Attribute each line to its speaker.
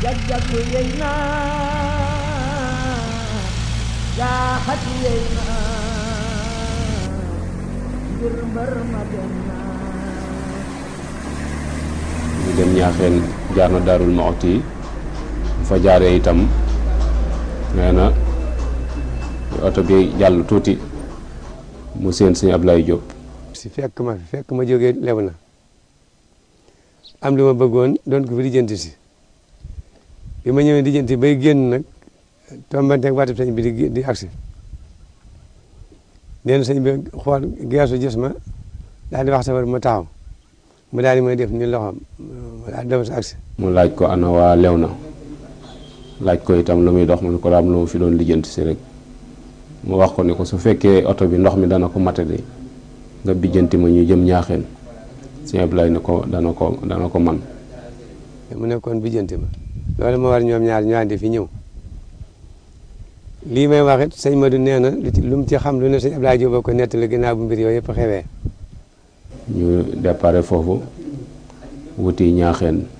Speaker 1: jag-jaglu yey na jaaxati yey na ngir mbër ma dem na
Speaker 2: ñu dem ñaaxeen jaar na daarul Muxti fa jaaree itam nee na oto bi jàll tuuti mu seen sëñ Ablaye Diop
Speaker 3: si fekk ma fi fekk ma jógee lew na am li ma bëggoon doon ko fi lijjanti si bi ma ñëwee lijjanti bay génn nag tombanteeg waatu sëñ bi di di agsi nee na sëñ bi xool geesu gis ma daal di wax safar ma taxaw mu daal di may def ni loxo ma daal di dem si agsi
Speaker 2: mu laaj ko ana waa lew na laaj ko itam lu muy dox mu ne ko daam lu ma fi doon lijjanti si rek mu wax ko ne ko su fekkee oto bi ndox mi dana ko matade nga bijjanti ma ñu jëm ñaaxeen sëñ Ablaye ne ko dana ko dana ko man
Speaker 3: mu nekkoon bijjanti ma loolu ma war ñoom ñaar ñu àndi fi ñëw lii may wax it sëñ Madou nee na lu ci lu mu ci xam lu ne sëñ Abdoulaye Diop ko nettali ginnaaw bu mbir yooyu yëpp xewee
Speaker 2: ñu déparé foofu wuti ñaaxeen